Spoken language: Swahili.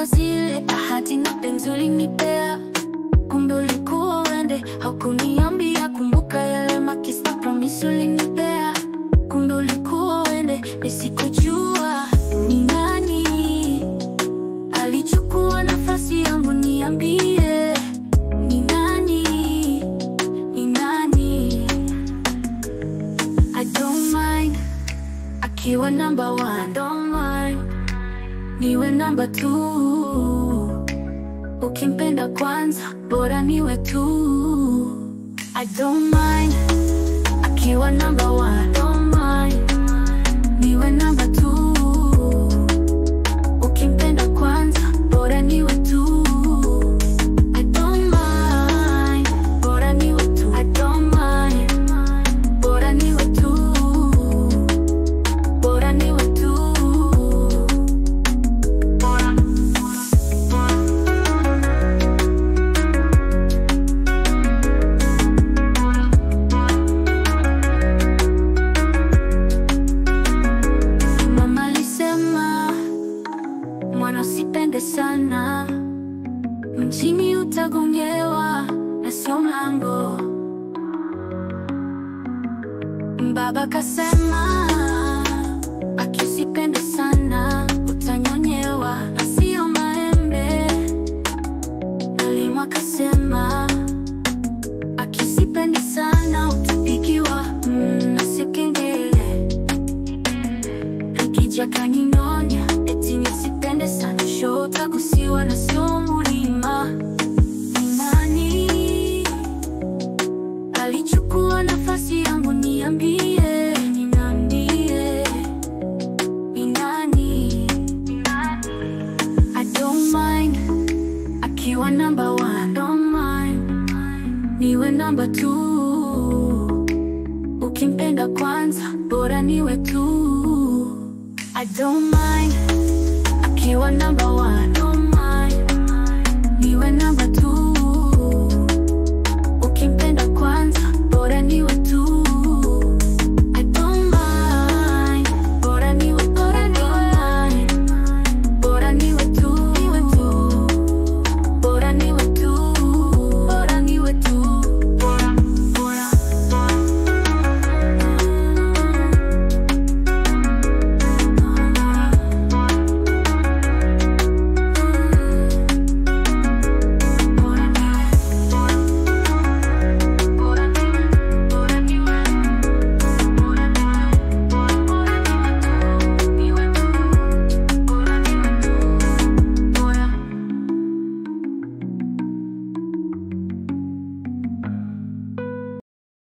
kwa zile ahadi na penzi ulinipea, kumbe ulikuwa uende, haukuniambia. Kumbuka yale makisa promise ulinipea, kumbe ulikuwa uende, nisikujua ni nani alichukua nafasi yangu, niambie ni nani, ni nani? I don't mind akiwa number one, don't mind niwe number two. Ukimpenda kwanza, bora niwe tu. I don't mind akiwa number one, don't mind niwe number two. Ukimpenda kwanza, bora niwe tu. I don't mind, bora niwe tu. I don't mind, bora niwe tu. Bora niwe tu. Mama alisema mwana usipende sana, mjini utagongewa na sio mlango. Baba kasema akisipende sana utanyonyewa na sio maembe. Mwalimu akasema akisipendi sana utapigiwa mm, na sio kengele. Akija kaninyonya eti nisipende sana sho utagusiwa na sio mulima. Ni nani alichukua nafasi yangu? Niambie, niambie, ni nani? I don't mind akiwa number one, don't mind niwe number two. Ukimpenda kwanza, bora niwe tu. I don't mind akiwa number